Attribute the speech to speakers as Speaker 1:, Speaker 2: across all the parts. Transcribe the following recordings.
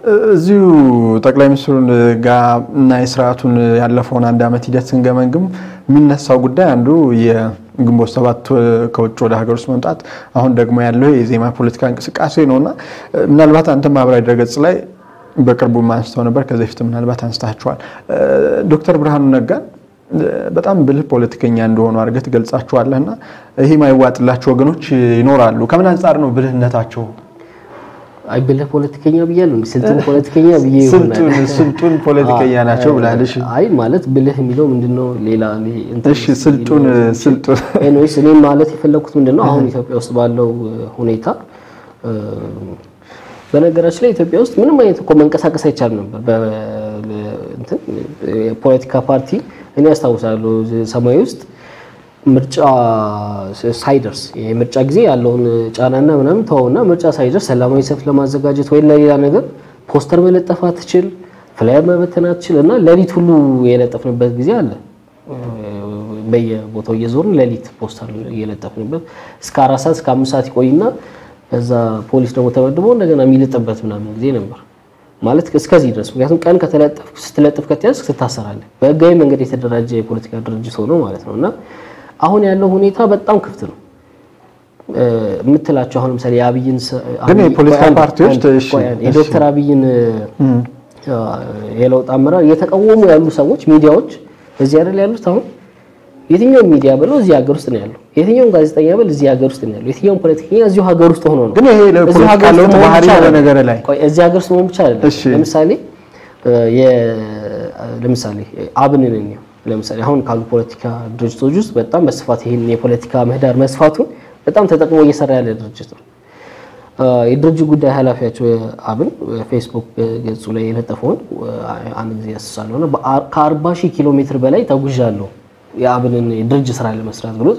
Speaker 1: እዚሁ ጠቅላይ ሚኒስትሩን ጋር እና የስርዓቱን ያለፈውን አንድ ዓመት ሂደት ስንገመግም የሚነሳው ጉዳይ አንዱ የግንቦት ሰባት ከውጭ ወደ ሀገር ውስጥ መምጣት፣ አሁን ደግሞ ያለው የዜማ ፖለቲካ እንቅስቃሴ ነው እና ምናልባት አንተ ማህበራዊ ድረገጽ ላይ በቅርቡ አንስተው ነበር፣ ከዚህ በፊት ምናልባት አንስታችኋል። ዶክተር ብርሃኑ ነጋን በጣም ብልህ ፖለቲከኛ እንደሆኑ አድርገህ ትገልጻቸዋለህ እና ይህ ማይዋጥላቸው ወገኖች ይኖራሉ። ከምን አንጻር ነው ብልህነታቸው?
Speaker 2: አይ ብልህ ፖለቲከኛ ብያለሁ እንዴ? ስልጡን ፖለቲከኛ ብዬ ይሆናል።
Speaker 1: ስልጡን ፖለቲከኛ ናቸው ብላለሽ።
Speaker 2: አይ ማለት ብልህ የሚለው ምንድነው? ሌላ
Speaker 1: እሺ፣ ስልጡን ስልጡን
Speaker 2: ኤኒዌይስ እኔም ማለት የፈለኩት ምንድነው አሁን ኢትዮጵያ ውስጥ ባለው ሁኔታ በነገራችን ላይ ኢትዮጵያ ውስጥ ምንም አይነት እኮ መንቀሳቀስ አይቻልም ነበር። የፖለቲካ ፓርቲ እኔ ያስታውሳለሁ ሰማያዊ ውስጥ ምርጫ ሳይደርስ የምርጫ ጊዜ ያለውን ጫናና ምናምን ተወውና ምርጫ ሳይደርስ ሰላማዊ ሰልፍ ለማዘጋጀት ወይ ለሌላ ነገር ፖስተር መለጠፍ አትችል፣ ፍላየር መበተን አትችል እና ሌሊት ሁሉ የለጠፍንበት ጊዜ አለ። በየቦታው እየዞርን ሌሊት ፖስተር እየለጠፍንበት እስከ አራት ሰዓት እስከ አምስት ሰዓት ይቆይና ከዛ ፖሊስ ደግሞ ተመድቦ እንደገና የሚለጥበት ምናምን ጊዜ ነበር። ማለት እስከዚህ ድረስ ምክንያቱም ቀን ከተለጠፍ ስትለጥፍ ከተያዝክ ትታሰራለህ። በህጋዊ መንገድ የተደራጀ የፖለቲካ ድርጅት ሆኖ ማለት ነው እና አሁን ያለው ሁኔታ በጣም ክፍት ነው የምትላቸው አሁን ለምሳሌ የአብይን
Speaker 1: ግን የፖለቲካ ፓርቲዎች
Speaker 2: የዶክተር አብይን የለውጥ አመራር እየተቃወሙ ያሉ ሰዎች ሚዲያዎች እዚህ አይደል ያሉት አሁን የትኛውም ሚዲያ ብለው እዚህ ሀገር ውስጥ ነው ያለው። የትኛውም ጋዜጠኛ ብል እዚህ ሀገር ውስጥ ነው ያለው። የትኛውም ፖለቲከኛ እዚሁ ሀገር ውስጥ ሆኖ ነው።
Speaker 1: ግን ይሄ ለፖለቲካ ለውጥ ባህሪ ያለ ነገር ላይ
Speaker 2: ቆይ እዚህ ሀገር ውስጥ መሆን ብቻ አይደለም። ለምሳሌ ለምሳሌ አብንን ነው ለምሳሌ አሁን ካሉ ፖለቲካ ድርጅቶች ውስጥ በጣም በስፋት ይሄን የፖለቲካ ምህዳር መስፋቱን በጣም ተጠቅሞ እየሰራ ያለ ድርጅት ነው። የድርጅት ጉዳይ ኃላፊያቸው አብን ፌስቡክ ገጹ ላይ የለጠፈውን አንድ ጊዜ ያስሳለሁ እና ከአርባ ሺህ ኪሎ ሜትር በላይ ተጉዣለሁ የአብንን የድርጅት ስራ ለመስራት ብሎ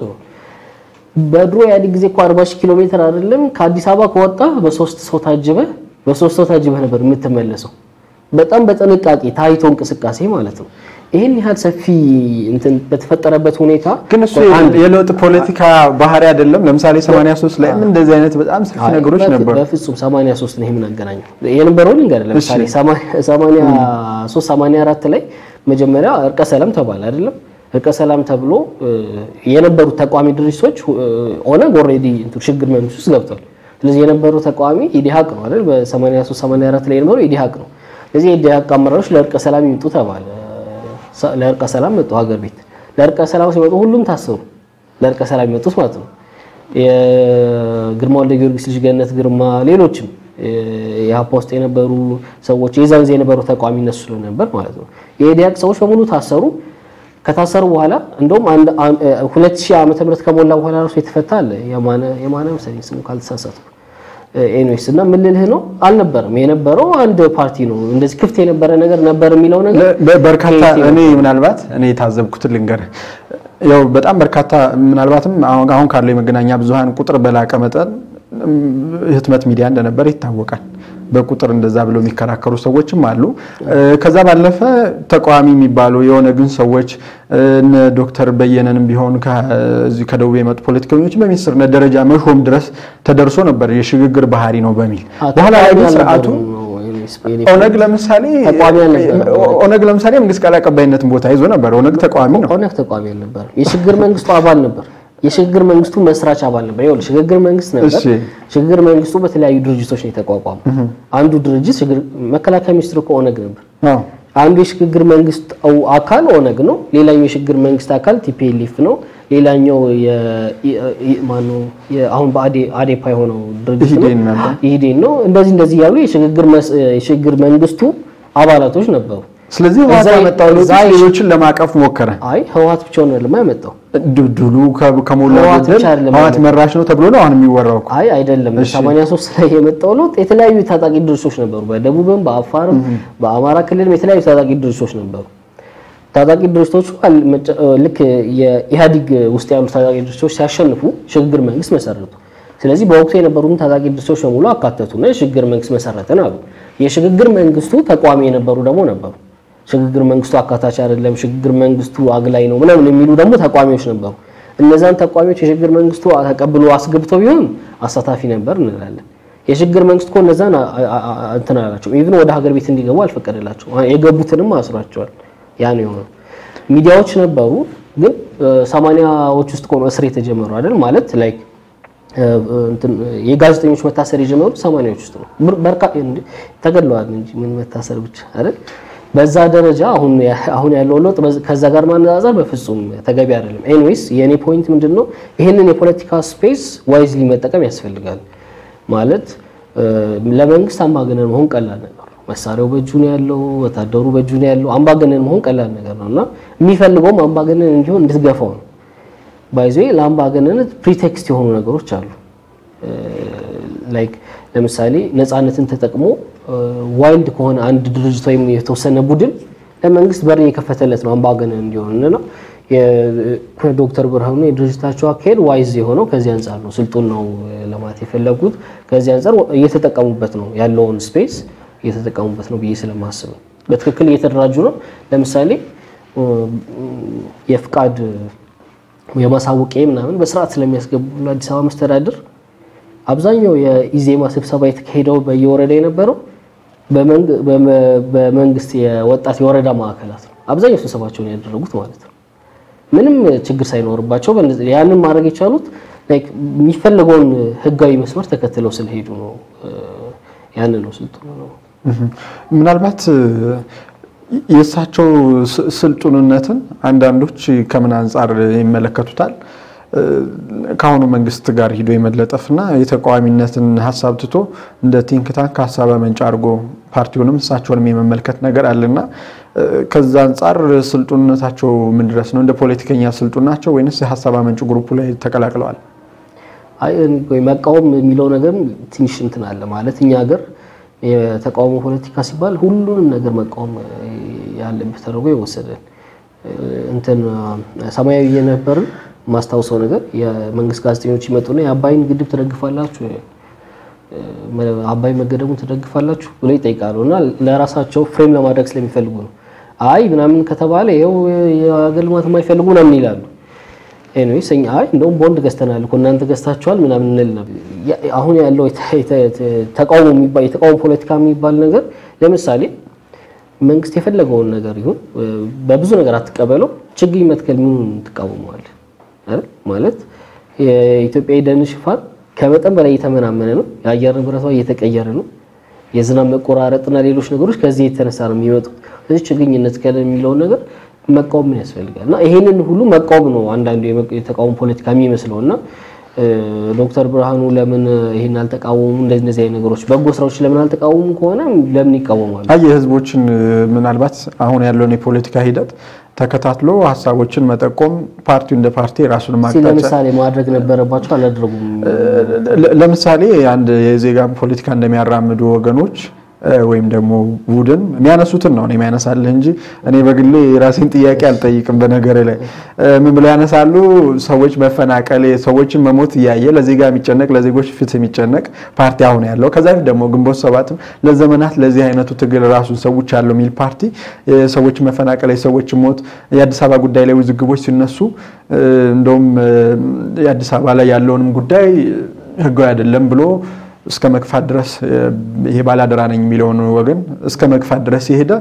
Speaker 2: በድሮ ኢህአዴግ ጊዜ እኮ 40 ሺህ ኪሎ ሜትር አይደለም ከአዲስ አበባ ከወጣ በሶስት ሰው ታጅበህ በሶስት ሰው ታጅበህ ነበር የምትመለሰው። በጣም በጥንቃቄ ታይቶ እንቅስቃሴ ማለት ነው። ይህን ያህል ሰፊ እንትን በተፈጠረበት ሁኔታ
Speaker 1: ግን እሱ የለውጥ ፖለቲካ ባህሪ አይደለም። ለምሳሌ 83 ላይም እንደዚህ አይነት በጣም ሰፊ ነገሮች ነበሩ።
Speaker 2: በፍጹም 83 ነው ምን አገናኘው? የነበረው ልንገርህ። ለምሳሌ 83 84 ላይ መጀመሪያ እርቀ ሰላም ተባለ አይደለም እርቀ ሰላም ተብሎ የነበሩት ተቋሚ ድርጅቶች ኦነግ ኦልሬዲ ሽግግር መንግስት ውስጥ ገብቷል። ስለዚህ የነበሩ ተቃዋሚ ኢዲሃቅ ነው አይደል? በ83 84 ላይ የነበረው ኢዲሃቅ ነው። ስለዚህ የኢዲሃቅ አመራሮች ለእርቀ ሰላም ይምጡ ተባለ። ለእርቀ ሰላም መጡ ሀገር ቤት። ለእርቀ ሰላም ሲመጡ ሁሉም ታሰሩ። ለእርቀ ሰላም የመጡት ማለት ነው። የግርማ ወልደ ጊዮርጊስ ልጅ ገነት ግርማ፣ ሌሎችም የሀፓ ውስጥ የነበሩ ሰዎች የዛን ጊዜ የነበሩ ተቃዋሚ እነሱ ስለነበር ማለት ነው። የኢዲሃቅ ሰዎች በሙሉ ታሰሩ። ከታሰሩ በኋላ እንደውም አንድ 2000 ዓመተ ምህረት ከሞላ በኋላ ራሱ የተፈታ አለ የማነ የማነ መሰለኝ ስሙ ካልተሳሳትኩ። ኤኒዌይስ እና ምን ልልህ ነው አልነበረም የነበረው አንድ ፓርቲ ነው። እንደዚህ ክፍት የነበረ ነገር ነበር የሚለው ነገር
Speaker 1: በርካታ እኔ ምናልባት እኔ የታዘብኩትን ልንገርህ። ያው በጣም በርካታ ምናልባትም አሁን ካለው የመገናኛ ብዙሃን ቁጥር በላቀ መጠን ህትመት ሚዲያ እንደነበረ ይታወቃል። በቁጥር እንደዛ ብለው የሚከራከሩ ሰዎችም አሉ። ከዛ ባለፈ ተቃዋሚ የሚባሉ የሆነ ግን ሰዎች እነ ዶክተር በየነንም ቢሆን ከዚህ ከደቡብ የመጡ ፖለቲከኞች በሚኒስትርነት ደረጃ መሾም ድረስ ተደርሶ ነበር የሽግግር ባህሪ ነው በሚል በኋላ ላይ ግን ስርዓቱ ኦነግ ለምሳሌ ኦነግ ለምሳሌ መንግስት ቃል አቀባይነትን ቦታ ይዞ ነበር። ኦነግ ተቃዋሚ ነው።
Speaker 2: ኦነግ ተቃዋሚ አልነበረም። የሽግግር መንግስቱ አባል ነበር። የሽግግር መንግስቱ መስራች አባል ነበር። ይኸውልህ ሽግግር መንግስት ነበር። ሽግግር መንግስቱ በተለያዩ ድርጅቶች ነው የተቋቋመው። አንዱ ድርጅት መከላከያ ሚኒስትር እኮ ኦነግ ነበር። አንዱ የሽግግር መንግስት አካል ኦነግ ነው። ሌላኛው የሽግግር መንግስት አካል ቲፒኤልኤፍ ነው። ሌላኛው ማነው አሁን በአዴፓ የሆነው ድርጅት ነው ኢህዴን ነው። እንደዚህ እንደዚህ ያሉ የሽግግር መንግስቱ አባላቶች ነበሩ።
Speaker 1: ስለዚህ ህወሓት ያመጣው ለውጥ ሌሎችን ለማቀፍ ሞከረ።
Speaker 2: አይ ህወሓት ብቻውን አይደለም ያመጣው
Speaker 1: ድሉ ከሞላ ጎደል ህወሓት መራሽ ነው ተብሎ ነው አሁን የሚወራው እኮ።
Speaker 2: አይ አይደለም። 83 ላይ የመጣው ለውጥ የተለያዩ ታጣቂ ድርጅቶች ነበሩ። በደቡብም፣ በአፋርም፣ በአማራ ክልልም የተለያዩ ታጣቂ ድርጅቶች ነበሩ። ታጣቂ ድርጅቶቹ ልክ የኢህአዲግ ውስጥ ያሉ ታጣቂ ድርጅቶች ሲያሸንፉ ሽግግር መንግስት መሰረቱ። ስለዚህ በወቅቱ የነበሩትን ታጣቂ ድርጅቶች በሙሉ አካተቱና የሽግግር መንግስት መሰረትን አሉ። የሽግግር መንግስቱ ተቋሚ የነበሩ ደግሞ ነበሩ። ሽግግር መንግስቱ አካታች አይደለም፣ ሽግግር መንግስቱ አግላይ ነው ምናምን የሚሉ ደግሞ ተቋሚዎች ነበሩ። እነዛን ተቋሚዎች የሽግግር መንግስቱ ተቀብሎ አስገብተው ቢሆን አሳታፊ ነበር እንላለን። የሽግግር መንግስት እኮ እነዛን እንትን አላቸው። ኢቭን ወደ ሀገር ቤት እንዲገቡ አልፈቀደላቸው። የገቡትንም አስሯቸዋል። ያ ነው የሆነው። ሚዲያዎች ነበሩ፣ ግን ሰማንያዎች ውስጥ እኮ ነው እስር የተጀመረው አይደል? ማለት ላይክ የጋዜጠኞች መታሰር የጀመሩት ሰማንያዎች ውስጥ ነው። በርካ ተገድለዋል እንጂ ምን መታሰር ብቻ አይደል? በዛ ደረጃ አሁን አሁን ያለው ለውጥ ከዛ ጋር ማነጻጸር በፍጹም ተገቢ አይደለም። ኤኒዌይስ የኔ ፖይንት ምንድነው ይህንን የፖለቲካ ስፔስ ዋይዝሊ መጠቀም ያስፈልጋል። ማለት ለመንግስት አምባገነን መሆን ቀላል ነገር ነው። መሳሪያው በእጁ ነው ያለው፣ ወታደሩ በእጁ ነው ያለው። አምባገነን መሆን ቀላል ነገር ነው እና የሚፈልገውም አምባገነን እንዲሆን እንድትገፋው ነው። ባይዞ ለአምባገነንነት ፕሪቴክስት የሆኑ ነገሮች አሉ። ላይክ ለምሳሌ ነፃነትን ተጠቅሞ ዋይልድ ከሆነ አንድ ድርጅት ወይም የተወሰነ ቡድን ለመንግስት በር እየከፈተለት ነው አምባገነን እንዲሆን እና ዶክተር ብርሃኑ የድርጅታቸው አካሄድ ዋይዝ የሆነው ከዚህ አንጻር ነው። ስልጡን ነው ለማለት የፈለጉት ከዚህ አንጻር እየተጠቀሙበት ነው ያለውን ስፔስ እየተጠቀሙበት ነው ብዬ ስለማስብ ነው። በትክክል እየተደራጁ ነው። ለምሳሌ የፍቃድ የማሳወቂያ ምናምን በስርዓት ስለሚያስገቡ ለአዲስ አበባ መስተዳድር አብዛኛው የኢዜማ ስብሰባ የተካሄደው በየወረዳ የነበረው በመንግስት የወጣት የወረዳ ማዕከላት ነው። አብዛኛው ስብሰባቸውን ያደረጉት ማለት ነው። ምንም ችግር ሳይኖርባቸው ያንን ማድረግ የቻሉት የሚፈለገውን ህጋዊ መስመር ተከትለው ስለሄዱ ነው። ያንን ነው ስልጡን ነው።
Speaker 1: ምናልባት የእሳቸው ስልጡንነትን አንዳንዶች ከምን አንጻር ይመለከቱታል? ከአሁኑ መንግስት ጋር ሂዶ የመለጠፍና የተቃዋሚነትን ሀሳብ ትቶ እንደ ቲንክ ታንክ ሀሳብ መንጫ አድርጎ ፓርቲውንም እሳቸውንም የመመልከት ነገር አለና ከዛ አንጻር ስልጡንነታቸው ምን ድረስ ነው? እንደ ፖለቲከኛ ስልጡን ናቸው ወይንስ የሀሳብ አመንጭ ግሩፑ ላይ ተቀላቅለዋል?
Speaker 2: አይ መቃወም የሚለው ነገር ትንሽ እንትን አለ ማለት እኛ ሀገር የተቃውሞ ፖለቲካ ሲባል ሁሉንም ነገር መቃወም ያለበት ተደርጎ ይወሰዳል። እንትን ሰማያዊ የነበርን ማስታውሰው ነገር የመንግስት ጋዜጠኞች ይመጡና የአባይን ግድብ ትደግፋላችሁ፣ አባይ መገደቡን ትደግፋላችሁ ብሎ ይጠይቃሉ። እና ለራሳቸው ፍሬም ለማድረግ ስለሚፈልጉ ነው። አይ ምናምን ከተባለ ይኸው የሀገር ልማት የማይፈልጉ ምናምን ይላሉ። ኤኒዌይስ እኛ አይ እንደውም ቦንድ ገዝተናል እኮ እናንተ ገዝታችኋል ምናምን እንል ነበር። አሁን ያለው ተቃውሞ የሚባል የተቃውሞ ፖለቲካ የሚባል ነገር ለምሳሌ መንግስት የፈለገውን ነገር ይሁን በብዙ ነገር አትቀበለው፣ ችግኝ መትከል ምኑን ትቃወመዋል አይደል? ማለት የኢትዮጵያ የደን ሽፋን ከመጠን በላይ እየተመናመነ ነው። የአየር ንብረቷ እየተቀየረ ነው። የዝናብ መቆራረጥና ሌሎች ነገሮች ከዚህ የተነሳ ነው የሚመጡት። ስለዚህ ችግኝ እንትከል የሚለውን ነገር መቃወም ምን ያስፈልጋል? እና ይሄንን ሁሉ መቃወም ነው አንዳንዱ የተቃውሞ ፖለቲካ የሚመስለው እና ዶክተር ብርሃኑ ለምን ይሄን አልተቃወሙ? እንደዚህ እንደዚህ አይነት ነገሮች በጎ ስራዎች ለምን አልተቃወሙ ከሆነ ለምን ይቃወማሉ?
Speaker 1: አይ የህዝቦችን ምናልባት አሁን ያለውን የፖለቲካ ሂደት ተከታትሎ ሀሳቦችን መጠቆም ፓርቲው እንደ ፓርቲ ራሱን ማቅጣጫ
Speaker 2: ለምሳሌ ማድረግ ነበረባቸው አላደረጉም።
Speaker 1: ለምሳሌ አንድ የዜጋን ፖለቲካ እንደሚያራምዱ ወገኖች ወይም ደግሞ ቡድን የሚያነሱትን ነው የሚያነሳልህ እንጂ እኔ በግሌ የራሴን ጥያቄ አልጠይቅም። በነገር ላይ ምን ብለው ያነሳሉ? ሰዎች መፈናቀል፣ ሰዎችን መሞት እያየ ለዜጋ የሚጨነቅ ለዜጎች ፍትህ የሚጨነቅ ፓርቲ አሁን ያለው ከዛ ፊት ደግሞ ግንቦት ሰባትም ለዘመናት ለዚህ አይነቱ ትግል ራሱን ሰዎች ያለው የሚል ፓርቲ የሰዎች መፈናቀል፣ የሰዎች ሞት፣ የአዲስ አበባ ጉዳይ ላይ ውዝግቦች ሲነሱ እንደውም የአዲስ አበባ ላይ ያለውንም ጉዳይ ህጋዊ አይደለም ብሎ እስከ መግፋት ድረስ ይሄ ባላደራ ነኝ የሚለውን ወገን እስከ መግፋት ድረስ የሄደ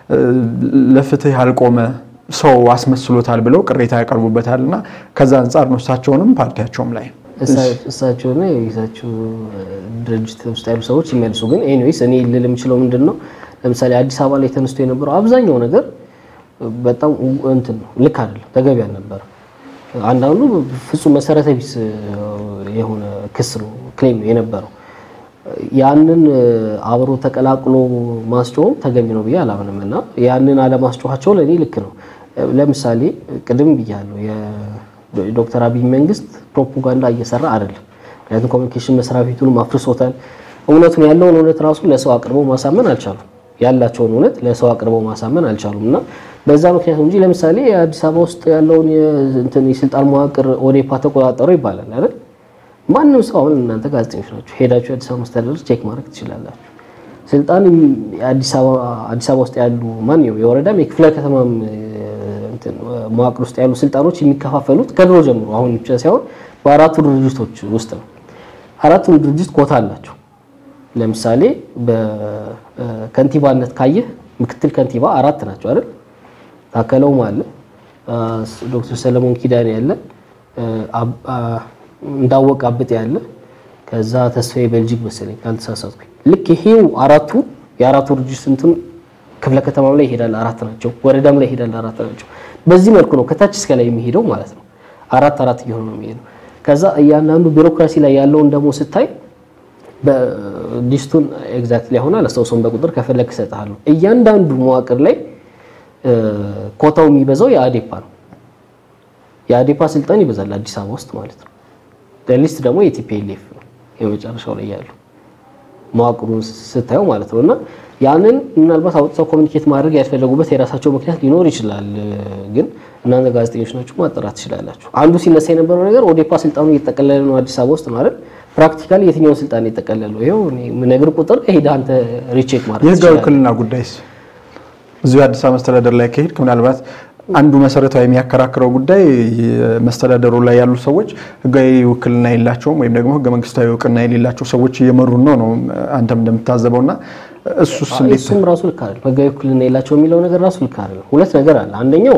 Speaker 1: ለፍትህ ያልቆመ ሰው አስመስሎታል ብለው ቅሬታ ያቀርቡበታል። እና ከዛ አንጻር ነው እሳቸውንም ፓርቲያቸውም ላይ
Speaker 2: እሳቸውና የቤታቸው ድርጅት ውስጥ ያሉ ሰዎች የሚያልሱ ግን ኤኒዌይስ እኔ ልል የምችለው ምንድን ነው ለምሳሌ አዲስ አበባ ላይ ተነስቶ የነበረው አብዛኛው ነገር በጣም እንትን ነው፣ ልክ አይደለም፣ ተገቢ አልነበረ። አንዳንዱ ፍጹም መሰረተ ቢስ የሆነ ክስ ነው ክሌም ነው የነበረው። ያንን አብሮ ተቀላቅሎ ማስጮህም ተገቢ ነው ብዬ አላምንም እና ያንን አለማስጮኋቸው ለእኔ ልክ ነው። ለምሳሌ ቅድም ብያለሁ የዶክተር አብይ መንግስት ፕሮፓጋንዳ እየሰራ አይደለም። ምክንያቱም ኮሚኒኬሽን መስሪያ ቤቱንም አፍርሶታል። እውነቱን ያለውን እውነት ራሱ ለሰው አቅርበው ማሳመን አልቻሉም። ያላቸውን እውነት ለሰው አቅርበው ማሳመን አልቻሉም እና በዛ ምክንያት እንጂ ለምሳሌ የአዲስ አበባ ውስጥ ያለውን የስልጣን መዋቅር ኦዴፓ ተቆጣጠረው ይባላል አይደል? ማንም ሰው አሁን እናንተ ጋዜጠኞች ናቸው ሄዳችሁ የአዲስ አበባ መስተዳደር ቼክ ማድረግ ትችላላችሁ። ስልጣን አዲስ አበባ ውስጥ ያሉ ማንኛውም የወረዳም የክፍለ ከተማም መዋቅር ውስጥ ያሉ ስልጣኖች የሚከፋፈሉት ከድሮ ጀምሮ አሁን ብቻ ሳይሆን በአራቱ ድርጅቶች ውስጥ ነው። አራቱም ድርጅት ኮታ አላቸው። ለምሳሌ በከንቲባነት ካየህ ምክትል ከንቲባ አራት ናቸው አይደል? ታከለውም አለ፣ ዶክተር ሰለሞን ኪዳኔ ያለ፣ እንዳወቅ አብጤ ያለ፣ ከዛ ተስፋዬ ቤልጂክ መሰለኝ ካልተሳሳትኩኝ። ልክ ይሄው አራቱ የአራቱ ድርጅት እንትን ክፍለ ከተማም ላይ ይሄዳል አራት ናቸው፣ ወረዳም ላይ ይሄዳል አራት ናቸው። በዚህ መልኩ ነው ከታች እስከ ላይ የሚሄደው ማለት ነው። አራት አራት እየሆነ ነው የሚሄደው። ከዛ እያንዳንዱ ቢሮክራሲ ላይ ያለውን ደግሞ ስታይ ሊስቱን ኤግዛክትሊ አሁን አላስታውሰውም፣ በቁጥር ከፈለግ እሰጥሃለሁ። እያንዳንዱ መዋቅር ላይ ኮታው የሚበዛው የአዴፓ ነው። የአዴፓ ስልጣን ይበዛል አዲስ አበባ ውስጥ ማለት ነው። ሊስት ደግሞ የቲፒኤልኤፍ ነው የመጨረሻው ላይ ያለው መዋቅሩን ስታየው ማለት ነው። እና ያንን ምናልባት አውጥተው ኮሚኒኬት ማድረግ ያልፈለጉበት የራሳቸው ምክንያት ሊኖር ይችላል። ግን እናንተ ጋዜጠኞች ናችሁ ማጣራት ትችላላችሁ። አንዱ ሲነሳ የነበረው ነገር ኦዴፓ ስልጣኑ እየተጠቀለለ ነው አዲስ አበባ ውስጥ ነው አይደል? ፕራክቲካሊ የትኛውን ስልጣን የጠቀለለው? ይኸው ነገር ቁጥር ሄደህ አንተ ሪቼክ ማድረግ
Speaker 1: የህጋዊ
Speaker 2: ትችላለህ።
Speaker 1: ውክልና ጉዳይስ እዚሁ አዲስ አበባ መስተዳደር ላይ ከሄድክ ምናልባት አንዱ መሰረታዊ የሚያከራክረው ጉዳይ መስተዳደሩ ላይ ያሉ ሰዎች ህጋዊ ውክልና የላቸውም ወይም ደግሞ ህገ መንግስታዊ እውቅና የሌላቸው ሰዎች እየመሩን ነው ነው አንተም እንደምታዘበው እና እሱስ እንዴት
Speaker 2: እሱም ራሱ ልክ አይደለም። ህጋዊ ውክልና የላቸው የሚለው ነገር ራሱ ልክ አይደለም። ሁለት ነገር አለ። አንደኛው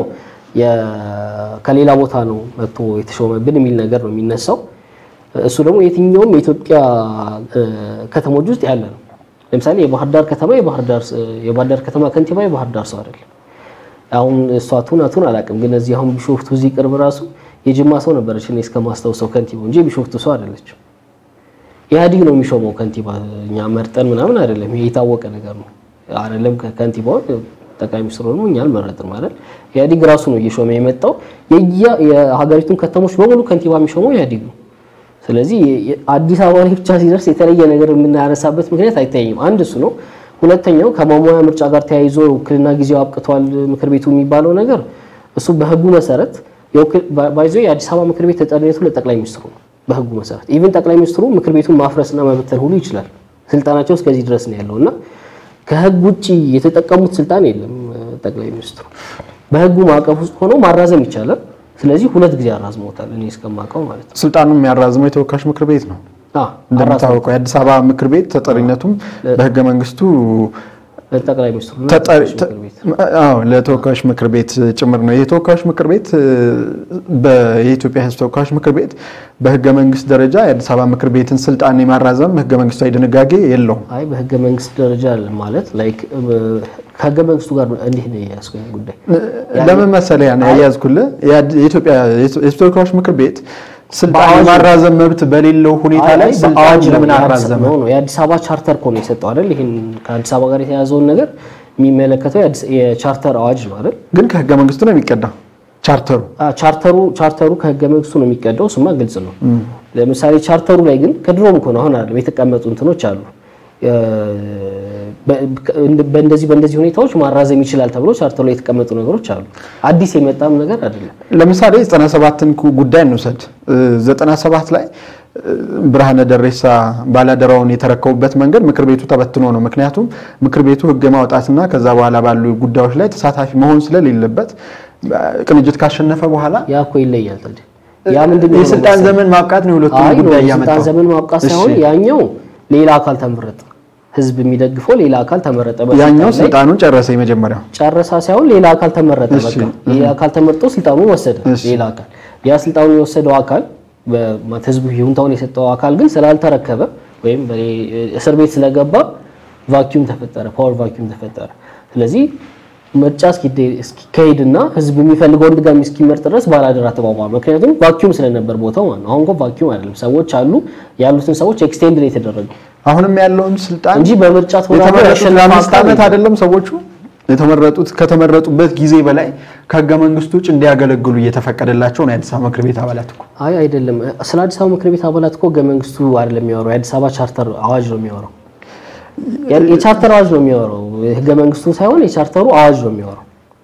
Speaker 2: የ- ከሌላ ቦታ ነው መጥቶ የተሾመብን የሚል ነገር ነው የሚነሳው። እሱ ደግሞ የትኛውም የኢትዮጵያ እ፣ ከተሞች ውስጥ ያለ ነው። ለምሳሌ የባህር ዳር ከተማ የባህር ዳር የባህር ዳር ከተማ ከንቲባ የባህር ዳር ሰው አይደለም። አሁን እሷ ቱን አቱን አላውቅም፣ ግን እዚህ አሁን ቢሾፍቱ እዚህ ቅርብ ራሱ የጅማ ሰው ነበረች እኔ እስከማስታውሰው ከንቲባው እንጂ የቢሾፍቱ ሰው አይደለችም። ኢህአዲግ ነው የሚሾመው ከንቲባ፣ እኛ መርጠን ምናምን አይደለም። ይሄ የታወቀ ነገር ነው አይደለም። ከንቲባውን ጠቅላይ ሚኒስትሩ ደግሞ እኛ አልመረጥም አይደል። ኢህአዲግ ራሱ ነው እየሾመ የመጣው። የየ የሀገሪቱን ከተሞች በሙሉ ከንቲባ የሚሾመው ኢህአዲግ ነው። ስለዚህ የ- አዲስ አበባ ላይ ብቻ ሲደርስ የተለየ ነገር የምናነሳበት ምክንያት አይታየኝም። አንድ እሱ ነው። ሁለተኛው ከማሟያ ምርጫ ጋር ተያይዞ ውክልና ጊዜው አብቅቷል ምክር ቤቱ የሚባለው ነገር እሱ በህጉ መሰረት የውክል- ባ- ባይዞ የአዲስ አበባ ምክር ቤት ተጠሪነቱ ለጠቅላይ ሚኒስትሩ ነው። በህጉ መሰረት ኢቭን ጠቅላይ ሚኒስትሩ ምክር ቤቱን ማፍረስና መበተን ሁሉ ይችላል። ስልጣናቸው እስከዚህ ድረስ ነው ያለው እና ከህግ ውጭ የተጠቀሙት ስልጣን የለም። ጠቅላይ ሚኒስትሩ በህጉ ማዕቀፍ ውስጥ ሆነው ማራዘም ይቻላል። ስለዚህ ሁለት ጊዜ አራዝመውታል እኔ እስከማውቀው ማለት ነው።
Speaker 1: ስልጣኑን የሚያራዝመው የተወካዮች ምክር ቤት ነው።
Speaker 2: አዎ
Speaker 1: እንደሚታወቀው የአዲስ አበባ ምክር ቤት ተጠሪነቱም በህገ መንግስቱ
Speaker 2: ጠቅላይ ሚኒስትሩ እና
Speaker 1: ተጠሪ-
Speaker 2: ምክር ቤት
Speaker 1: አዎ ለተወካዮች ምክር ቤት ጭምር ነው። የተወካዮች ምክር ቤት እ፣ በ- የኢትዮጵያ ሕዝብ ተወካዮች ምክር ቤት በህገ መንግስት ደረጃ የአዲስ አበባ ምክር ቤትን ስልጣን የማራዘም ህገ መንግስታዊ ድንጋጌ የለውም።
Speaker 2: አይ በህገ መንግስት ደረጃ አለ ማለት ላይክ ከህገ መንግስቱ ጋር እንዲህ ነው የያዝኩኝ ጉዳይ
Speaker 1: ለምን መሰለህ ያን ያያዝኩልህ የአድ- የኢትዮጵያ የህዝብ ተወካዮች ምክር ቤት ስልጣን
Speaker 2: በአዋጅ
Speaker 1: የማራዘም መብት በሌለው ሁኔታ ላይ በአዋጅ ለምን አራዘመ?
Speaker 2: ነው ነው የአዲስ አበባ ቻርተር እኮ ነው የሰጠው አይደል? ይሄን ከአዲስ አበባ ጋር የተያዘውን ነገር የሚመለከተው የአዲስ- የቻርተር አዋጅ ነው አይደል?
Speaker 1: ግን ከህገ መንግስቱ ነው የሚቀዳው ቻርተሩ።
Speaker 2: አ፣ ቻርተሩ ቻርተሩ ከህገ መንግስቱ ነው የሚቀዳው። እሱማ ግልጽ ነው። ለምሳሌ ቻርተሩ ላይ ግን ከድሮም እኮ ነው አሁን አይደለም የተቀመጡ እንትኖች አሉ። እ፣ በ- በእንደዚህ በእንደዚህ ሁኔታዎች ማራዘም ይችላል ተብሎ ቻርተሩ ላይ የተቀመጡ ነገሮች አሉ። አዲስ የመጣም ነገር አይደለም።
Speaker 1: ለምሳሌ 97ን ኩ- ጉዳይ እንውሰድ። እ፣ 97 ላይ እ፣ ብርሃነ ደሬሳ ባላደራውን የተረከቡበት መንገድ ምክር ቤቱ ተበትኖ ነው። ምክንያቱም ምክር ቤቱ ህግ ማውጣትና ከዛ በኋላ ባሉ ጉዳዮች ላይ ተሳታፊ መሆን ስለሌለበት እ፣ ቅንጅት ካሸነፈ በኋላ
Speaker 2: ያ እኮ ይለያል። ታዲያ ያ ምንድን ነው
Speaker 1: የስልጣን
Speaker 2: መሰለህ?
Speaker 1: ዘመን ማብቃት ነው የሁለቱም
Speaker 2: አይ ነው
Speaker 1: ጉዳይ
Speaker 2: የስልጣን
Speaker 1: ያመጣው።
Speaker 2: ዘመን ማብቃት ሳይሆን
Speaker 1: እሺ፣
Speaker 2: ያኛው ሌላ አካል ተመረጠ። ህዝብ የሚደግፈው ሌላ አካል ተመረጠ። በስልጣን
Speaker 1: ያኛው
Speaker 2: ላይ
Speaker 1: ስልጣኑን ጨረሰ የመጀመሪያው
Speaker 2: ጨረሳ ሳይሆን ሌላ አካል ተመረጠ።
Speaker 1: እሺ፣
Speaker 2: በቃ ሌላ አካል ተመርጦ ስልጣኑን ወሰደ።
Speaker 1: እሺ።
Speaker 2: ሌላ አካል ያ ስልጣኑን የወሰደው አካል በማለት ህዝቡ ይሁንታውን የሰጠው አካል ግን ስላልተረከበ ወይም በሌ- እስር ቤት ስለገባ ቫኪዩም ተፈጠረ፣ ፓወር ቫኪዩም ተፈጠረ። ስለዚህ ምርጫ እስኪደ- እስኪካሄድና ህዝብ የሚፈልገውን ድጋሚ እስኪመርጥ ድረስ ባላደራ ተቋቋመ። ምክንያቱም ቫኪዩም ስለነበር ቦታው ማለት ነው። አሁን እኮ ቫኪዩም አይደለም፣ ሰዎች አሉ። ያሉትን ሰዎች ኤክስቴንድ ነው የተደረገው
Speaker 1: አሁንም ያለውን ስልጣን
Speaker 2: እንጂ በምርጫ ተወዳድሮ
Speaker 1: የተመረጡት
Speaker 2: ያሸነፈ
Speaker 1: ለአምስት
Speaker 2: አካል
Speaker 1: ዓመት
Speaker 2: የለም።
Speaker 1: አይደለም ሰዎቹ የተመረጡት ከተመረጡበት ጊዜ በላይ ከህገ መንግስቱ ውጭ እንዲያገለግሉ እየተፈቀደላቸው ነው የአዲስ አበባ ምክር ቤት አባላት እኮ
Speaker 2: አይ አይደለም። ስለ አዲስ አበባ ምክር ቤት አባላት እኮ ህገ መንግስቱ አይደለም የሚያወራው፣ የአዲስ አበባ ቻርተር አዋጅ ነው የሚያወራው። ያ- የቻርተር አዋጅ ነው የሚያወራው፣ ህገ መንግስቱ ሳይሆን የቻርተሩ አዋጅ ነው የሚያወራው።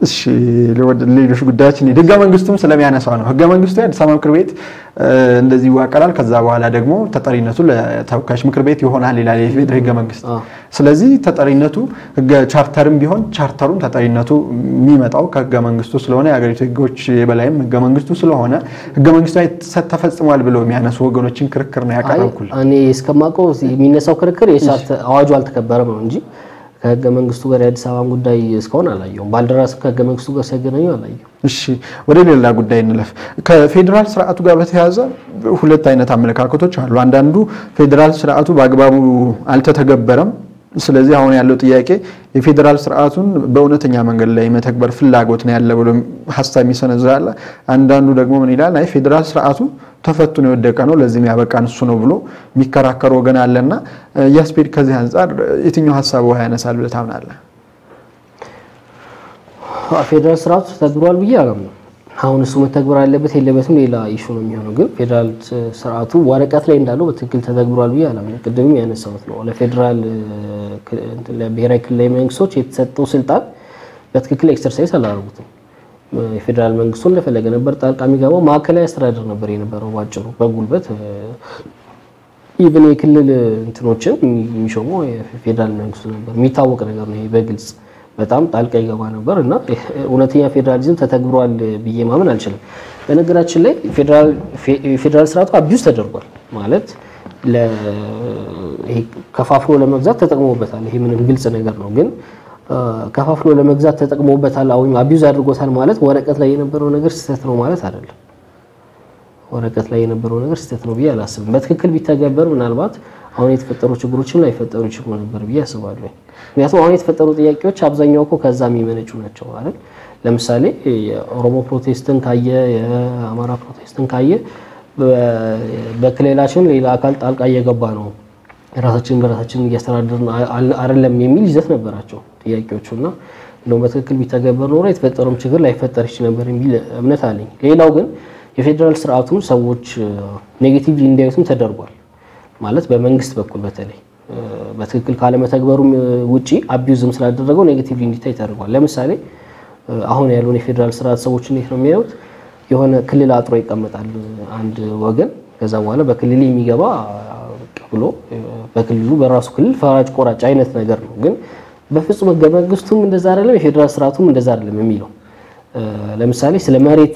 Speaker 1: እሺ ሌሎች ጉዳዮች እንሂድ። ህገ መንግስቱም ስለሚያነሳው ነው። ህገ መንግስቱ የአዲስ አበባ ምክር ቤት እንደዚህ ይዋቀራል። ከዛ በኋላ ደግሞ ተጠሪነቱ ለተወካዮች ምክር ቤት ይሆናል ይላል የፌዴራል ህገ መንግስት። ስለዚህ ተጠሪነቱ ቻርተርም ቢሆን ቻርተሩም ተጠሪነቱ የሚመጣው ከህገ መንግስቱ ስለሆነ የሀገሪቱ ህጎች የበላይም ህገ መንግስቱ ስለሆነ ህገ መንግስቱ ተፈጽሟል ብለው የሚያነሱ ወገኖችን ክርክር ነው ያቀረብኩል።
Speaker 2: እኔ እስከማውቀው የሚነሳው ክርክር አዋጁ አልተከበረም ነው እንጂ ከህገ መንግስቱ ጋር የአዲስ አበባን ጉዳይ እስካሁን አላየሁም። ባልደራስ ከህገ መንግስቱ ጋር ሲያገናኙ አላየሁም።
Speaker 1: እሺ ወደ ሌላ ጉዳይ እንለፍ። ከፌዴራል ስርዓቱ ጋር በተያያዘ ሁለት አይነት አመለካከቶች አሉ። አንዳንዱ ፌዴራል ስርዓቱ በአግባቡ አልተተገበረም፣ ስለዚህ አሁን ያለው ጥያቄ የፌዴራል ስርዓቱን በእውነተኛ መንገድ ላይ መተግበር ፍላጎት ነው ያለ ብሎ ሀሳብ የሚሰነዝራል። አንዳንዱ ደግሞ ምን ይላል? አይ ፌዴራል ስርዓቱ ተፈትኖ የወደቀ ነው፣ ለዚህም ያበቃን እሱ ነው ብሎ የሚከራከር ወገን አለና ያስፔድ ከዚህ አንጻር የትኛው ሀሳብ ውሃ ያነሳል ብለህ ታምናለህ?
Speaker 2: ፌዴራል ስርዓቱ ተተግብሯል ብዬ አላምነው። አሁን እሱ መተግበር አለበት የለበትም ሌላ ኢሹ ነው የሚሆነው። ግን ፌዴራል ስርዓቱ ወረቀት ላይ እንዳለው በትክክል ተተግብሯል ብዬ አላምነው። ቅድምም ያነሳሁት ነው። ለፌዴራል ለብሔራዊ ክልላዊ መንግስቶች የተሰጠው ስልጣን በትክክል ኤክሰርሳይዝ አላደረጉትም። የፌዴራል መንግስቱ እንደፈለገ ነበር ጣልቃ የሚገባው። ማዕከላዊ አስተዳደር ነበር የነበረው ባጭሩ በጉልበት ኢቭን የክልል እንትኖችን የሚሾመው የፌዴራል መንግስቱ ነበር። የሚታወቅ ነገር ነው ይሄ በግልጽ በጣም ጣልቃ ይገባ ነበር እና እውነተኛ ፌዴራሊዝም ተተግብሯል ብዬ ማመን አልችልም። በነገራችን ላይ የፌዴራል ስርዓቱ አቢዩዝ ተደርጓል ማለት ከፋፍሎ ለመግዛት ተጠቅሞበታል። ይሄ ምንም ግልጽ ነገር ነው። ግን ከፋፍሎ ለመግዛት ተጠቅሞበታል ወይም አቢዩዝ አድርጎታል ማለት ወረቀት ላይ የነበረው ነገር ስህተት ነው ማለት አይደለም። ወረቀት ላይ የነበረው ነገር ስህተት ነው ብዬ አላስብም። በትክክል ቢተገበር ምናልባት አሁን የተፈጠሩ ችግሮችም ላይፈጠሩ ይችሉ ነበር ብዬ አስባለሁ። ምክንያቱም አሁን የተፈጠሩ ጥያቄዎች አብዛኛው እኮ ከዛ የሚመነጩ ናቸው አይደል? ለምሳሌ የኦሮሞ ፕሮቴስትን ካየ፣ የአማራ ፕሮቴስትን ካየ በክልላችን ሌላ አካል ጣልቃ እየገባ ነው፣ ራሳችንን በራሳችን እያስተዳደርን አይደለም የሚል ይዘት ነበራቸው ጥያቄዎቹ እና እንደውም በትክክል ቢተገበር ኖሮ የተፈጠረውም ችግር ላይፈጠር ይችል ነበር የሚል እምነት አለኝ። ሌላው ግን የፌዴራል ስርዓቱን ሰዎች ኔጌቲቭሊ እንዲያዩትም ተደርጓል። ማለት በመንግስት በኩል በተለይ በትክክል ካለመተግበሩም ውጪ አቢዩዝም ስላደረገው ኔጌቲቭሊ እንዲታይ ተደርጓል። ለምሳሌ አሁን ያለውን የፌዴራል ስርዓት ሰዎች እንዴት ነው የሚያዩት? የሆነ ክልል አጥሮ ይቀመጣል አንድ ወገን። ከዛ በኋላ በክልል የሚገባ ብሎ በክልሉ በራሱ ክልል ፈራጅ ቆራጭ አይነት ነገር ነው። ግን በፍጹም ህገ መንግስቱም እንደዛ አይደለም፣ የፌዴራል ስርዓቱም እንደዛ አይደለም የሚለው ለምሳሌ ስለ መሬት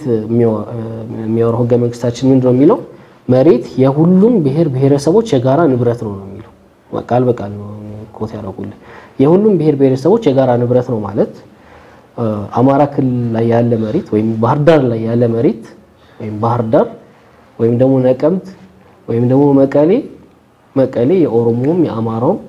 Speaker 2: የሚያወራው ህገ መንግስታችን ምንድን ነው የሚለው? መሬት የሁሉም ብሔር ብሔረሰቦች የጋራ ንብረት ነው ነው የሚለው። ቃል በቃል ነው ኮት ያደረጉልን። የሁሉም ብሔር ብሔረሰቦች የጋራ ንብረት ነው ማለት አማራ ክልል ላይ ያለ መሬት ወይም ባህር ዳር ላይ ያለ መሬት ወይም ባህር ዳር ወይም ደግሞ ነቀምት ወይም ደግሞ መቀሌ መቀሌ የኦሮሞውም የአማራውም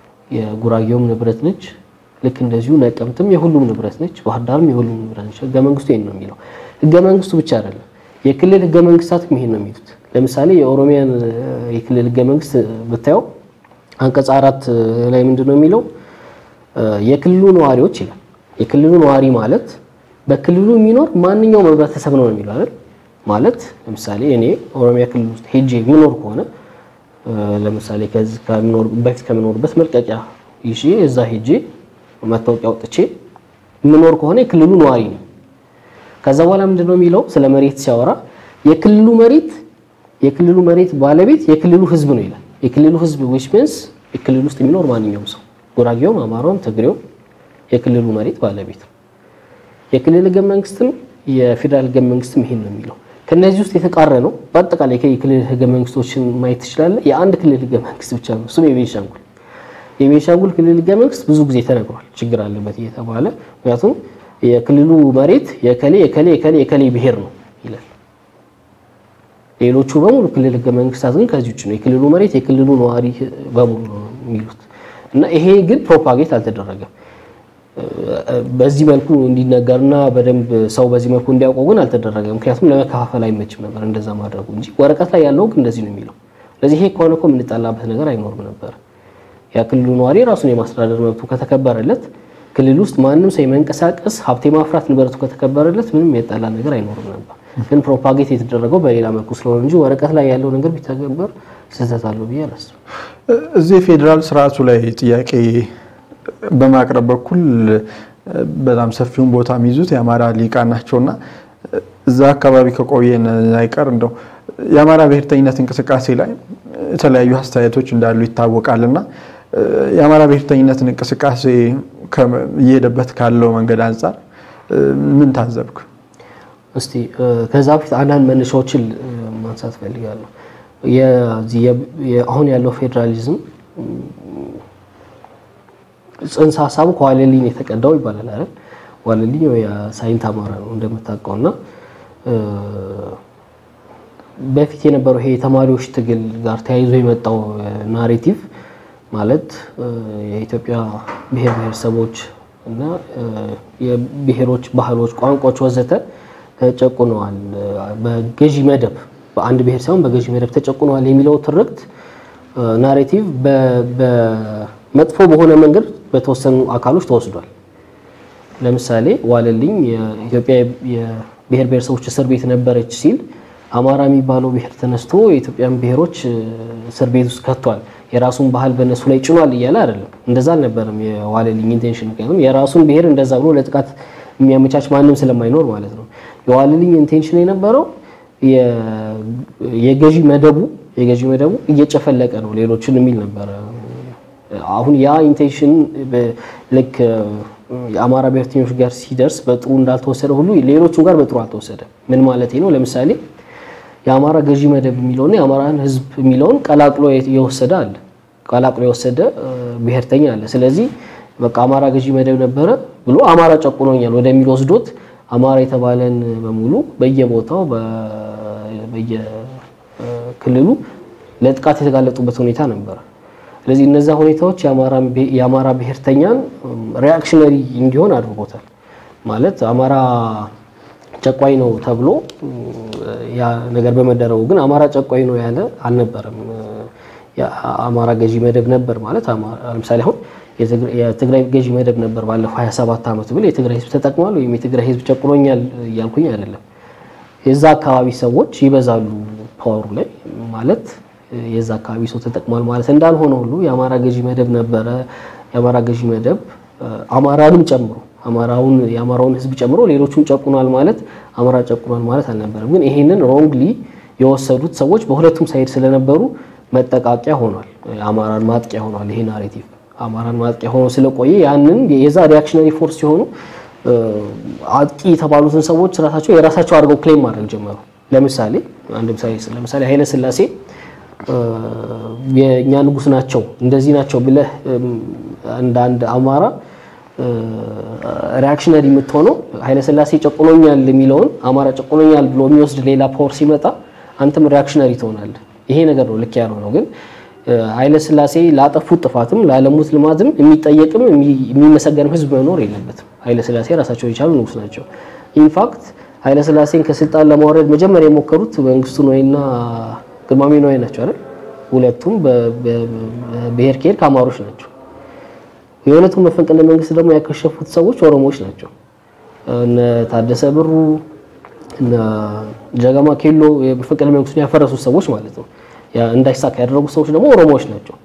Speaker 2: የጉራጌውም ንብረት ነች። ልክ እንደዚሁ ነቀምትም የሁሉም ንብረት ነች። ባህር ዳርም የሁሉም ንብረት ነች። ህገ መንግስቱ ይሄን ነው የሚለው። ህገ መንግስቱ ብቻ አይደለም የክልል ህገ መንግስታትም ይሄን ነው የሚሉት። ለምሳሌ የኦሮሚያን የክልል ህገ መንግስት ብታየው አንቀጽ አራት ላይ ምንድን ነው የሚለው? የክልሉ ነዋሪዎች ይላል። የክልሉ ነዋሪ ማለት በክልሉ የሚኖር ማንኛውም ህብረተሰብ ነው የሚለው አይደል? ማለት ለምሳሌ እኔ ኦሮሚያ ክልል ውስጥ ሄጄ የምኖር ከሆነ ለምሳሌ ከዚህ ከምኖር በፊት ከምኖርበት መልቀቂያ ይዤ እዛ ሄጄ መታወቂያ አውጥቼ የምኖር ከሆነ የክልሉ ነዋሪ ነው። ከዛ በኋላ ምንድን ነው የሚለው ስለ መሬት ሲያወራ የክልሉ መሬት የክልሉ መሬት ባለቤት የክልሉ ህዝብ ነው ይላል። የክልሉ ህዝብ ዊች ሚንስ የክልሉ ውስጥ የሚኖር ማንኛውም ሰው ጉራጌውም፣ አማራውም፣ ትግሬውም የክልሉ መሬት ባለቤት ነው። የክልል ህገ መንግስትም የፌዴራል ህገ መንግስትም ይሄን ነው የሚለው። ከነዚህ ውስጥ የተቃረነው በአጠቃላይ የክልል ህገ መንግስቶችን ማየት ትችላለህ። የአንድ ክልል ህገ መንግስት ብቻ ነው፣ እሱም የቤንሻንጉል የቤንሻንጉል ክልል ህገ መንግስት ብዙ ጊዜ ተነግሯል፣ ችግር አለበት እየተባለ ምክንያቱም የክልሉ መሬት የከሌ የከሌ የከሌ የከሌ ብሔር ነው ይላል። ሌሎቹ በሙሉ ክልል ህገ መንግስታት ግን ከዚህ ውጭ ነው። የክልሉ መሬት የክልሉ ነዋሪ በሙሉ ነው የሚሉት እና ይሄ ግን ፕሮፓጌት አልተደረገም። በዚህ መልኩ እንዲነገርና በደንብ ሰው በዚህ መልኩ እንዲያውቀው ግን አልተደረገም። ምክንያቱም ለመከፋፈል አይመችም ነበር እንደዛ ማድረጉ እንጂ ወረቀት ላይ ያለው ግን እንደዚህ ነው የሚለው። ስለዚህ ይሄ ከሆነ እኮ የምንጣላበት ነገር አይኖርም ነበር። የክልሉ ነዋሪ ራሱን የማስተዳደር መብቱ ከተከበረለት ክልል ውስጥ ማንም ሰው የመንቀሳቀስ ሀብት የማፍራት ንብረቱ ከተከበረለት ምንም የጠላ ነገር አይኖርም ነበር። ግን ፕሮፓጌት የተደረገው በሌላ መልኩ ስለሆነ እንጂ ወረቀት ላይ ያለው ነገር ቢተገበር ስህተት አለው ብዬ አላስብም።
Speaker 1: እዚህ የፌዴራል ስርዓቱ ላይ ጥያቄ በማቅረብ በኩል በጣም ሰፊውን ቦታ የሚይዙት የአማራ ሊቃን ናቸውና እዛ አካባቢ ከቆየን አይቀር እንደው የአማራ ብሔርተኝነት እንቅስቃሴ ላይ የተለያዩ አስተያየቶች እንዳሉ ይታወቃልና የአማራ ብሔርተኝነትን እንቅስቃሴ እየሄደበት ካለው መንገድ አንጻር ምን ታዘብክ?
Speaker 2: እስቲ ከዛ በፊት አንዳንድ መነሻዎችን ማንሳት ፈልጋለሁ። አሁን ያለው ፌዴራሊዝም ጽንሰ ሀሳቡ ከዋለልኝ የተቀዳው ይባላል አይደል? ዋለልኝ የሳይንት አማራ ነው እንደምታውቀው እና በፊት የነበረው ይሄ የተማሪዎች ትግል ጋር ተያይዞ የመጣው ናሬቲቭ ማለት የኢትዮጵያ ብሔር ብሔረሰቦች እና የብሔሮች ባህሎች፣ ቋንቋዎች ወዘተ ተጨቁነዋል በገዢ መደብ በአንድ ብሔር ሳይሆን በገዢ መደብ ተጨቁነዋል የሚለው ትርክት ናሬቲቭ በመጥፎ በሆነ መንገድ በተወሰኑ አካሎች ተወስዷል። ለምሳሌ ዋለልኝ የኢትዮጵያ የብሔር ብሔረሰቦች እስር ቤት ነበረች ሲል አማራ የሚባለው ብሔር ተነስቶ የኢትዮጵያን ብሔሮች እስር ቤት ውስጥ ከቷል፣ የራሱን ባህል በእነሱ ላይ ጭኗል እያለ አይደለም። እንደዛ አልነበረም የዋለልኝ ኢንቴንሽን። ምክንያቱም የራሱን ብሔር እንደዛ ብሎ ለጥቃት የሚያመቻች ማንም ስለማይኖር ማለት ነው። የዋለልኝ ኢንቴንሽን የነበረው የገዢ መደቡ የገዢ መደቡ እየጨፈለቀ ነው ሌሎችን የሚል ነበረ። አሁን ያ ኢንቴንሽን ልክ የአማራ ብሔርተኞች ጋር ሲደርስ በጥሩ እንዳልተወሰደ ሁሉ ሌሎቹም ጋር በጥሩ አልተወሰደ። ምን ማለት ነው? ለምሳሌ የአማራ ገዢ መደብ የሚለውና የአማራን ሕዝብ የሚለውን ቀላቅሎ የወሰደ አለ፣ ቀላቅሎ የወሰደ ብሔርተኛ አለ። ስለዚህ በቃ አማራ ገዢ መደብ ነበረ ብሎ አማራ ጨቁኖኛል ወደሚል ወስዶት አማራ የተባለን በሙሉ በየቦታው በየክልሉ ለጥቃት የተጋለጡበት ሁኔታ ነበረ። ስለዚህ እነዛ ሁኔታዎች የአማራ ብሔርተኛን ሪያክሽነሪ እንዲሆን አድርጎታል። ማለት አማራ ጨቋኝ ነው ተብሎ ያ ነገር በመደረጉ ግን አማራ ጨቋኝ ነው ያለ አልነበረም። የአማራ ገዢ መደብ ነበር ማለት ለምሳሌ አሁን የትግራይ ገዢ መደብ ነበር ባለፈው 27 ዓመት ብል የትግራይ ህዝብ ተጠቅሟል ወይም የትግራይ ህዝብ ጨቁኖኛል እያልኩኝ አይደለም። የዛ አካባቢ ሰዎች ይበዛሉ ፓወሩ ላይ ማለት የዛ አካባቢ ሰው ተጠቅሟል ማለት እንዳልሆነ ሁሉ የአማራ ገዢ መደብ ነበረ። የአማራ ገዢ መደብ አማራንም ጨምሮ አማራውን የአማራውን ህዝብ ጨምሮ ሌሎቹን ጨቁኗል ማለት አማራ ጨቁኗል ማለት አልነበረም። ግን ይሄንን ሮንግሊ የወሰዱት ሰዎች በሁለቱም ሳይድ ስለነበሩ መጠቃቂያ ሆኗል። አማራን ማጥቂያ ሆኗል። ይሄ ናሬቲቭ አማራን ማጥቂያ ሆኖ ስለቆየ ያንን የዛ ሪያክሽነሪ ፎርስ ሲሆኑ አጥቂ የተባሉትን ሰዎች ራሳቸው የራሳቸው አድርገው ክሌም ማድረግ ጀመሩ። ለምሳሌ አንድ ምሳሌ ለምሳሌ ኃይለ ሥላሴ የእኛ ንጉስ ናቸው እንደዚህ ናቸው ብለህ እንደ አንድ አማራ ሪያክሽነሪ የምትሆነው ኃይለ ሥላሴ ጨቁኖኛል የሚለውን አማራ ጨቁኖኛል ብሎ የሚወስድ ሌላ ፓወር ሲመጣ አንተም ሪያክሽነሪ ትሆናለህ። ይሄ ነገር ነው ልክ ያልሆነው። ግን ኃይለ ሥላሴ ላጠፉት ጥፋትም ላለሙት ልማትም የሚጠየቅም የሚመሰገንም ህዝብ መኖር የለበትም። ኃይለ ሥላሴ ራሳቸው የቻሉ ንጉስ ናቸው። ኢንፋክት ኃይለ ሥላሴን ከስልጣን ለማውረድ መጀመሪያ የሞከሩት መንግስቱ ነዋይና ግርማሜ ነዋይ ናቸው አይደል? ሁለቱም በብሔር ከሄድ ከአማሮች ናቸው። የሁለቱም መፈንቅለ መንግስት ደግሞ ያከሸፉት ሰዎች ኦሮሞዎች ናቸው። እነ ታደሰ ብሩ እነ ጀገማ ኬሎ የመፈንቅለ መንግስቱን ያፈረሱት ሰዎች ማለት ነው። እንዳይሳካ ያደረጉት ሰዎች ደግሞ ኦሮሞዎች ናቸው።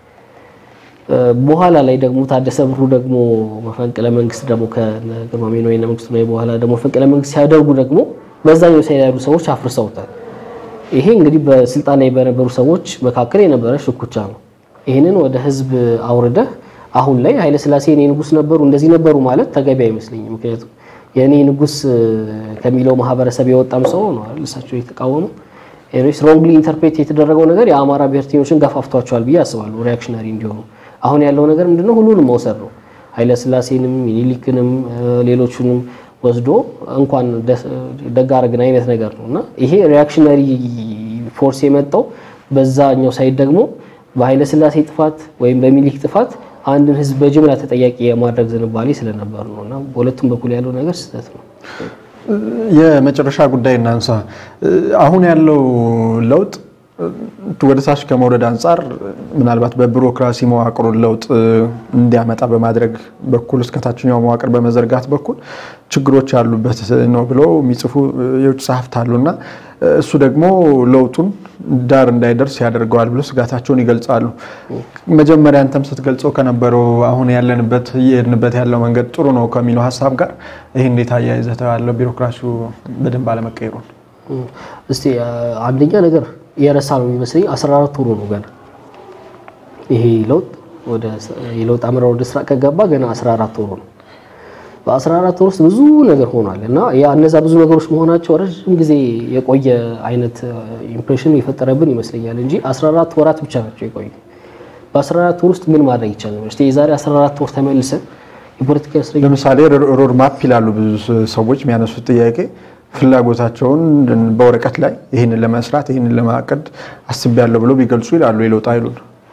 Speaker 2: በኋላ ላይ ደግሞ ታደሰ ብሩ ደግሞ መፈንቅለ መንግስት ደግሞ ከግርማሜ ነዋይና መንግስቱ ነዋይ በኋላ ደግሞ መፈንቅለ መንግስት ሲያደርጉ ደግሞ በዛኛው ሳይድ ያሉ ሰዎች አፍርሰውታል። ይሄ እንግዲህ በስልጣን ላይ በነበሩ ሰዎች መካከል የነበረ ሽኩቻ ነው። ይህንን ወደ ህዝብ አውርደህ አሁን ላይ ኃይለ ሥላሴ የኔ ንጉስ ነበሩ እንደዚህ ነበሩ ማለት ተገቢ አይመስለኝም። ምክንያቱም የኔ ንጉስ ከሚለው ማህበረሰብ የወጣም ሰው ነው አይደል እሳቸው የተቃወሙ ኤኒዌይስ ሮንግሊ ኢንተርፕሬት የተደረገው ነገር የአማራ ብሔርተኞችን ገፋፍቷቸዋል ብዬ አስባለሁ ሪያክሽነሪ እንዲሆኑ። አሁን ያለው ነገር ምንድነው? ሁሉንም መውሰድ ነው። ኃይለ ሥላሴንም ሚኒሊክንም ሌሎቹንም ወስዶ እንኳን ደግ አደረግን አይነት ነገር ነው እና ይሄ ሪያክሽነሪ ፎርስ የመጣው በዛኛው ሳይድ ደግሞ በኃይለ ሥላሴ ጥፋት ወይም በሚኒሊክ ጥፋት አንድን ህዝብ በጅምላ ተጠያቂ የማድረግ ዝንባሌ ስለነበር ነው እና በሁለቱም በኩል ያለው ነገር ስህተት ነው።
Speaker 1: የመጨረሻ ጉዳይ እናንሳ። አሁን ያለው ለውጥ ወደ ታች ከመውረድ አንጻር ምናልባት በቢሮክራሲ መዋቅሩን ለውጥ እንዲያመጣ በማድረግ በኩል እስከ ታችኛው መዋቅር በመዘርጋት በኩል ችግሮች ያሉበት ነው ብለው የሚጽፉ የውጭ ጸሐፍት አሉና እሱ ደግሞ ለውጡን ዳር እንዳይደርስ ያደርገዋል ብሎ ስጋታቸውን ይገልጻሉ። መጀመሪያ አንተም ስትገልጸው ከነበረው አሁን ያለንበት እየሄድንበት ያለው መንገድ ጥሩ ነው ከሚለው ሀሳብ ጋር ይህ እንዴት አያይዘህ ታያለህ? ቢሮክራሲው በደንብ አለመቀየሩን
Speaker 2: እስቲ አንደኛ ነገር የረሳ ነው የሚመስለኝ 14 ወሩ ነው ገና ይሄ ለውጥ ወደ የለውጥ አመራር ወደ ስራ ከገባ ገና 14 ወሩ ነው። በ14 ወር ውስጥ ብዙ ነገር ሆኗል እና ያ እነዛ ብዙ ነገሮች መሆናቸው ረዥም ጊዜ የቆየ አይነት ኢምፕሬሽን የፈጠረብን ይመስለኛል እንጂ 14 ወራት ብቻ ናቸው የቆዩ። በ14 ወር ውስጥ ምን ማድረግ ይቻላል? እስቲ የዛሬ 14 ወር ተመልሰን የፖለቲካ እስረኞች
Speaker 1: ለምሳሌ ሮድ ማፕ ይላሉ ብዙ ሰዎች የሚያነሱት ጥያቄ ፍላጎታቸውን በወረቀት ላይ ይህንን ለመስራት ይህንን ለማቀድ አስቤያለሁ ብሎ ቢገልጹ ይላሉ የለውጥ ኃይሉን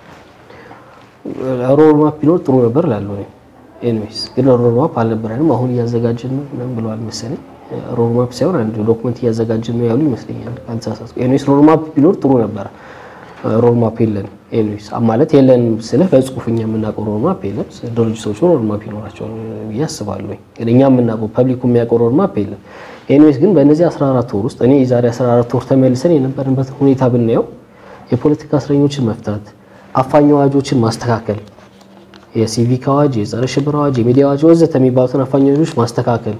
Speaker 2: ሮድ ማፕ ቢኖር ጥሩ ነበር እላለሁ። ኤኒዌይስ ግን ሮድ ማፕ አልነበረንም። አሁን እያዘጋጀን ነው ምናምን ብለዋል መሰለኝ። ሮድ ማፕ ሳይሆን አንድ ዶክመንት እያዘጋጀን ነው ያሉ ይመስለኛል ካልተሳሳትኩ። ኤኒዌይስ ሮድ ማፕ ቢኖር ጥሩ ነበረ። ሮድ ማፕ የለን። ኤኒዌይስ ማለት የለን ስልህ በጽሁፍ እኛ የምናውቀው ሮድ ማፕ የለም። ድርጅቶቹ ሮድ ማፕ ይኖራቸዋል ብዬ አስባለሁ። ግን እኛ የምናውቀው ፐብሊኩ የሚያውቀው ሮድ ማፕ የለም። ኤኒዌይስ ግን በእነዚህ 14 ወር ውስጥ እኔ የዛሬ 14 ወር ተመልሰን የነበርንበትን ሁኔታ ብናየው የፖለቲካ እስረኞችን መፍታት፣ አፋኝ አዋጆችን ማስተካከል፣ የሲቪክ አዋጅ፣ የጸረ ሽብር አዋጅ፣ የሚዲያ አዋጅ ወዘተ የሚባሉትን አፋኝ አዋጆች ማስተካከል፣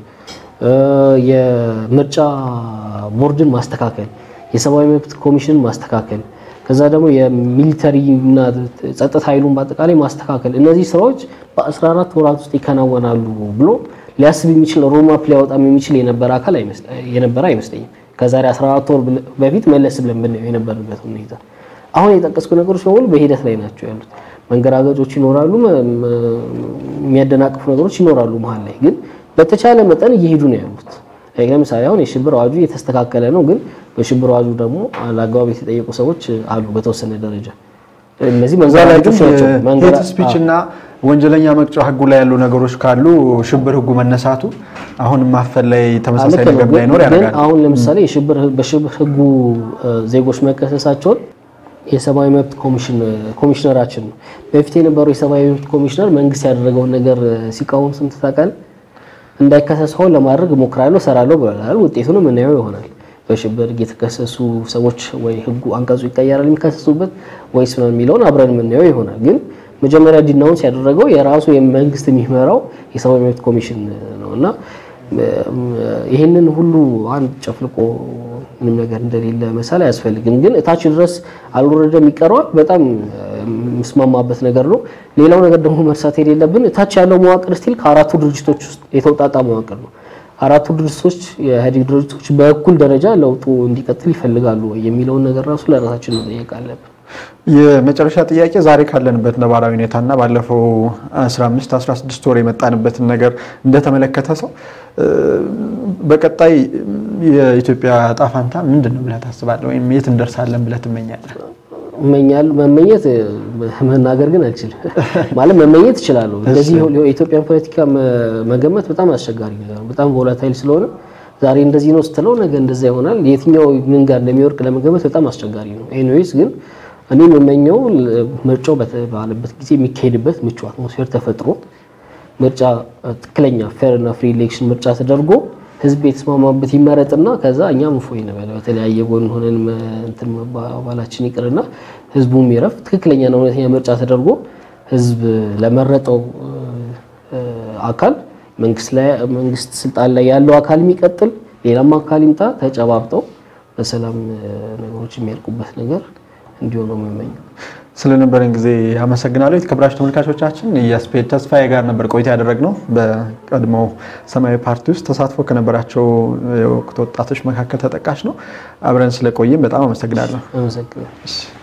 Speaker 2: የምርጫ ቦርድን ማስተካከል፣ የሰብአዊ መብት ኮሚሽንን ማስተካከል፣ ከዛ ደግሞ የሚሊተሪ እና ጸጥታ ኃይሉን በአጠቃላይ ማስተካከል፣ እነዚህ ስራዎች በ14 ወራት ውስጥ ይከናወናሉ ብሎ ሊያስብ የሚችል ሮድማፕ ሊያወጣም የሚችል የነበረ አካል የነበረ አይመስለኝም። ከዛሬ 14 ወር በፊት መለስ ብለን ብናየው የነበረበት ሁኔታ አሁን የጠቀስኩ ነገሮች በሙሉ በሂደት ላይ ናቸው ያሉት። መንገራገጮች ይኖራሉ፣ የሚያደናቅፉ ነገሮች ይኖራሉ። መሀል ላይ ግን በተቻለ መጠን እየሄዱ ነው ያሉት። ለምሳሌ አሁን የሽብር አዋጁ የተስተካከለ ነው፣ ግን በሽብር አዋጁ ደግሞ አላግባብ የተጠየቁ ሰዎች አሉ በተወሰነ ደረጃ። እነዚህ መንገራገጮች ናቸው።
Speaker 1: ሄት ስፒች እና ወንጀለኛ መቅጫ ህጉ ላይ ያሉ ነገሮች ካሉ ሽብር ህጉ መነሳቱ አሁንም ማፈን ላይ ተመሳሳይ ነገር እንዳይኖር ያደርጋል።
Speaker 2: አሁን ለምሳሌ በሽብር ህጉ ዜጎች መከሰሳቸውን የሰብአዊ መብት ኮሚሽነራችን ነው። በፊት የነበረው የሰብአዊ መብት ኮሚሽነር መንግስት ያደረገውን ነገር ሲቃወም ስንት ታውቃለህ? እንዳይከሰስ ሆን ለማድረግ እሞክራለሁ፣ እሰራለሁ ብሏል። ውጤቱንም እናየው ይሆናል። በሽብር የተከሰሱ ሰዎች ወይ ህጉ አንቀጹ ይቀየራል የሚከሰሱበት ወይስ ነው የሚለውን አብረን የምናየው ይሆናል። ግን መጀመሪያ ዲናውንስ ያደረገው የራሱ የመንግስት የሚመራው የሰብአዊ መብት ኮሚሽን ነው እና ይህንን ሁሉ አንድ ጨፍልቆ ምንም ነገር እንደሌለ መሳል አያስፈልግም። ግን እታች ድረስ አልወረደም ይቀረዋል። በጣም የምስማማበት ነገር ነው። ሌላው ነገር ደግሞ መርሳት የሌለብን እታች ያለው መዋቅር ስቲል ከአራቱ ድርጅቶች ውስጥ የተውጣጣ መዋቅር ነው። አራቱ ድርጅቶች የኢህአዴግ ድርጅቶች በእኩል ደረጃ ለውጡ እንዲቀጥል ይፈልጋሉ ወይ የሚለውን ነገር ራሱ ለራሳችን መጠየቅ አለብን።
Speaker 1: የመጨረሻ ጥያቄ ዛሬ ካለንበት ነባራዊ ሁኔታና ባለፈው 15 16 ወር የመጣንበትን ነገር እንደተመለከተ ሰው በቀጣይ የኢትዮጵያ ዕጣ ፈንታ ምንድን ነው ብለህ ታስባለህ? ወይም የት እንደርሳለን ብለህ ትመኛለህ?
Speaker 2: እመኛል መመኘት መናገር ግን አልችልም። ማለት መመኘት እችላለሁ። እንደዚህ የኢትዮጵያን ፖለቲካ መገመት በጣም አስቸጋሪ ነገር ነው። በጣም ቮላታይል ስለሆነ ዛሬ እንደዚህ ነው ስትለው ነገ እንደዛ ይሆናል። የትኛው ምን ጋር እንደሚወርቅ ለመገመት በጣም አስቸጋሪ ነው። ኤኒዌይስ ግን እኔ የምመኘው ምርጫው በተባለበት ጊዜ የሚካሄድበት ምቹ አትሞስፌር ተፈጥሮ ምርጫ ትክክለኛ ፌር እና ፍሪ ኤሌክሽን ምርጫ ተደርጎ ህዝብ የተስማማበት ይመረጥና ከዛ እኛም እፎይ እንበል። በተለያየ ጎን ሆነን እንትን መባባላችን ይቅርና ህዝቡም ይረፍ። ትክክለኛና እውነተኛ ምርጫ ተደርጎ ህዝብ ለመረጠው አካል መንግስት ስልጣን ላይ ያለው አካል የሚቀጥል ሌላም አካል ይምጣ፣ ተጨባብጠው በሰላም ነገሮች የሚያልቁበት ነገር እንዲሆን ነው የምመኘው።
Speaker 1: ስለነበረን ጊዜ አመሰግናለሁ። የተከበራችሁ ተመልካቾቻችን የስፔድ ተስፋዬ ጋር ነበር ቆይታ ያደረግነው። በቀድሞው ሰማያዊ ፓርቲ ውስጥ ተሳትፎ ከነበራቸው የወቅት ወጣቶች መካከል ተጠቃሽ ነው። አብረን ስለቆይም በጣም አመሰግናለሁ።
Speaker 2: አመሰግናለሁ።